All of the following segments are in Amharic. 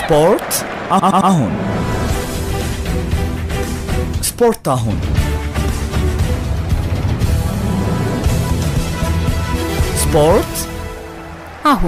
ስፖርት አሁን ስፖርት አሁን ስፖርት አሁን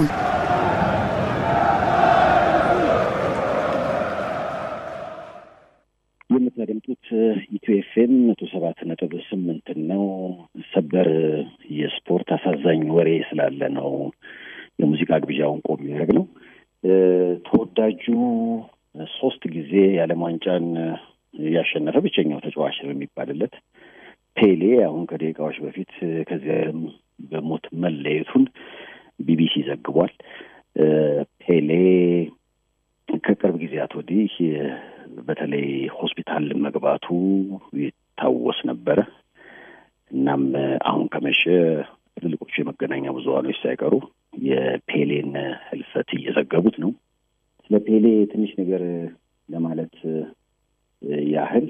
የምታደምጡት ኢትዮ ኤፍኤም መቶ ሰባት ነጥብ ስምንት ነው። ሰበር የስፖርት አሳዛኝ ወሬ ስላለ ነው የሙዚቃ ግብዣውን ቆም የሚያደርግ ነው። ተወዳጁ ሶስት ጊዜ የዓለም ዋንጫን ያሸነፈ ብቸኛው ተጫዋች ነው የሚባልለት ፔሌ አሁን ከደቂቃዎች በፊት ከዚህ ዓለም በሞት መለየቱን ቢቢሲ ዘግቧል። ፔሌ ከቅርብ ጊዜያት ወዲህ በተለይ ሆስፒታል መግባቱ ይታወስ ነበረ። እናም አሁን ከመሸ ትልልቆቹ የመገናኛ ብዙኃኖች ሳይቀሩ የፔሌን ሕልፈት እየዘገቡት ነው። ስለ ፔሌ ትንሽ ነገር ለማለት ያህል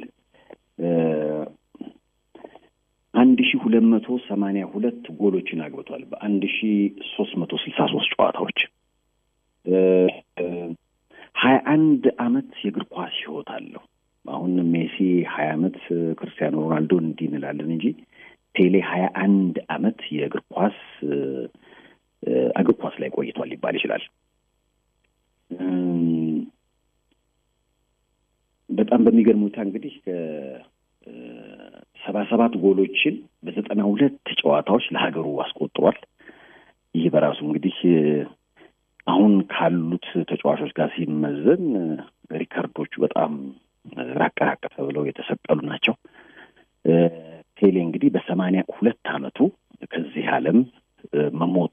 አንድ ሺ ሁለት መቶ ሰማንያ ሁለት ጎሎችን አግብቷል በአንድ ሺ ሶስት መቶ ስልሳ ሶስት ጨዋታዎች ሀያ አንድ አመት የእግር ኳስ ህይወት አለው። አሁን ሜሲ ሀያ አመት ክርስቲያኖ ሮናልዶ እንዲህ እንላለን እንጂ ፔሌ ሀያ አንድ አመት የእግር ኳስ እግር ኳስ ላይ ቆይቷል ሊባል ይችላል። በጣም በሚገርም ሁኔታ እንግዲህ ሰባ ሰባት ጎሎችን በዘጠና ሁለት ጨዋታዎች ለሀገሩ አስቆጥሯል። ይህ በራሱ እንግዲህ አሁን ካሉት ተጫዋቾች ጋር ሲመዘን ሪከርዶቹ በጣም ራቅ ራቅ ተብለው የተሰቀሉ ናቸው። ፔሌ እንግዲህ በሰማንያ ሁለት አመቱ ከዚህ ዓለም መሞት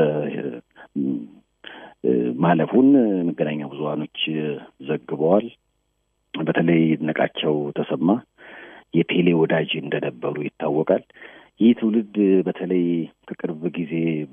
ማለፉን መገናኛ ብዙኃኖች ዘግበዋል። በተለይ ይድነቃቸው ተሰማ የፔሌ ወዳጅ እንደነበሩ ይታወቃል። ይህ ትውልድ በተለይ ከቅርብ ጊዜ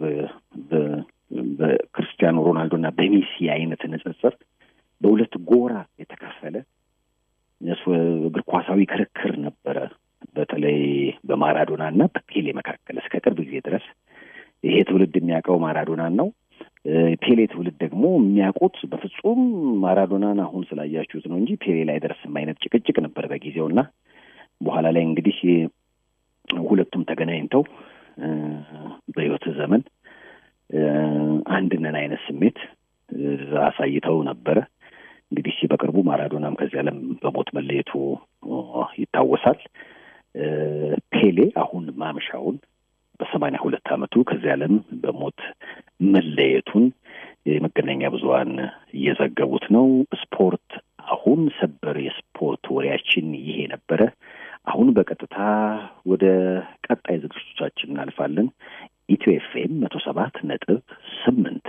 በክርስቲያኖ ሮናልዶ እና በሜሲ አይነት ንጽጽር በሁለት ጎራ የተከፈለ እግር ኳሳዊ ክርክር ነበረ። በተለይ በማራዶና እና በፔሌ መካከል እስከ ቅርብ ጊዜ ድረስ ይሄ ትውልድ የሚያውቀው ማራዶናን ነው። ፔሌ ትውልድ ደግሞ የሚያውቁት በፍጹም ማራዶናን አሁን ስላያችሁት ነው እንጂ ፔሌ ላይ ደርስም አይነት ጭቅጭቅ ነበር በጊዜው እና በኋላ ላይ እንግዲህ ሁለቱም ተገናኝተው በሕይወት ዘመን አንድነን አይነት ስሜት አሳይተው ነበረ። እንግዲህ በቅርቡ ማራዶናም ከዚህ ዓለም በሞት መለየቱ ይታወሳል። ፔሌ አሁን ማምሻውን በሰማንያ ሁለት ዓመቱ ከዚህ ዓለም በሞት መለየቱን የመገናኛ ብዙኃን እየዘገቡት ነው። ስፖርት አሁን ሰበር የስፖርት ወሬያችን ይሄ ነበረ። አሁን በቀጥታ ወደ ቀጣይ ዝግጅቶቻችን እናልፋለን። ኢትዮ ኤፍኤም መቶ ሰባት ነጥብ ስምንት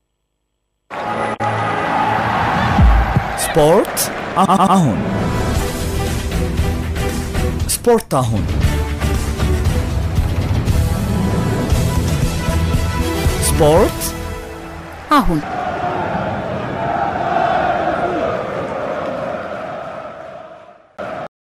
ስፖርት አሁን ስፖርት አሁን ስፖርት አሁን